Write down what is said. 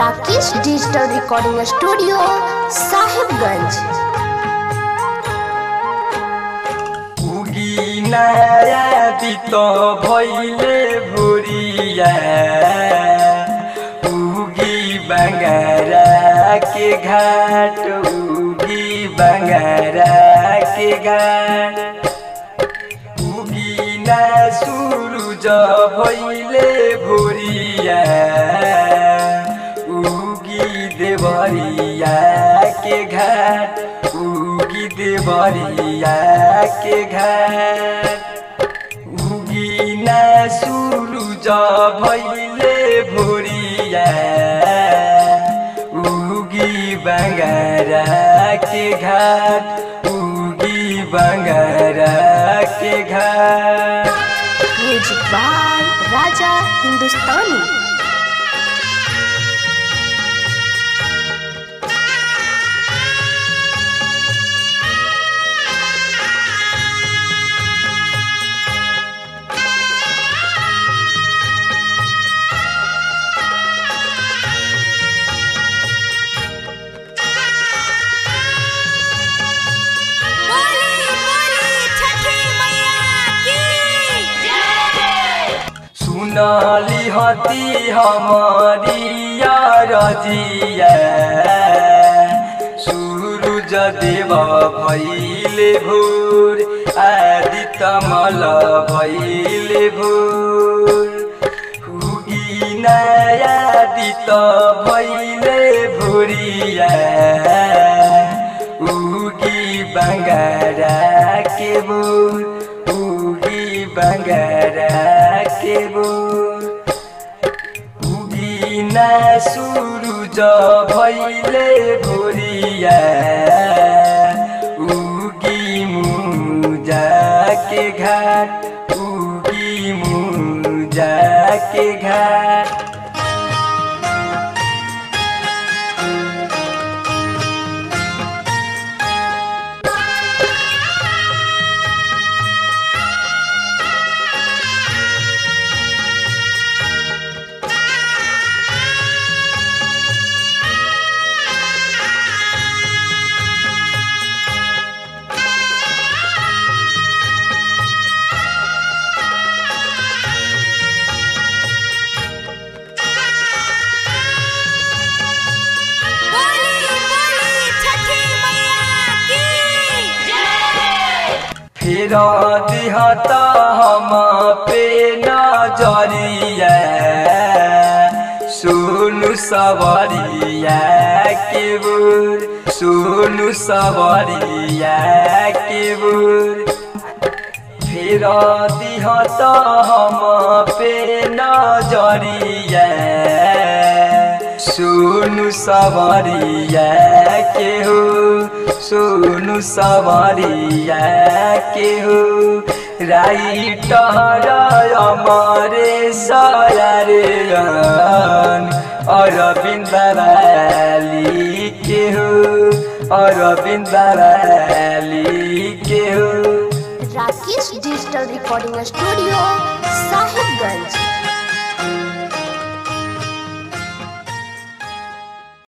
Rakesh digital recording studio Sahibganj उगी नया दित भैले भोरिया उगी बंगारा के घाट उगी बंगारा के घाट उगी ना सूरज भैले भोरिया उगी देवरिया के घाट उगी देवरिया के घाट उगी ना सूरज भैले भोरिया उगी बंगारा के घाट उगी बंगारा के घाट म्यूजिक बाय राजा हिंदुस्तानी बोली बोली छठी मैया की सुनाली हती हमारी रजिया सूरज देव भैले भोर आदि तमल भैले भोर हुगी नया दित भैले भोरिया उगी बंगारा के बोर उगी बंगारा के बोर उगी ना सूरज भैले भोरिया उगी मुजा के घाट उगी मुजा के घाट बोली बोली छठी मैया की फिर दिहत हम पे नजरिया सुनु सवरिया के बुर सुनु सवरिया के बुर फिर दिहत हम पे नजरिया सुनु सवरिया के हो सुनु सवरिया के हो राइटर अमरे सयारे अरविंद वाली के हो अरविंद वाली के हो Rakesh digital recording studio Sahibganj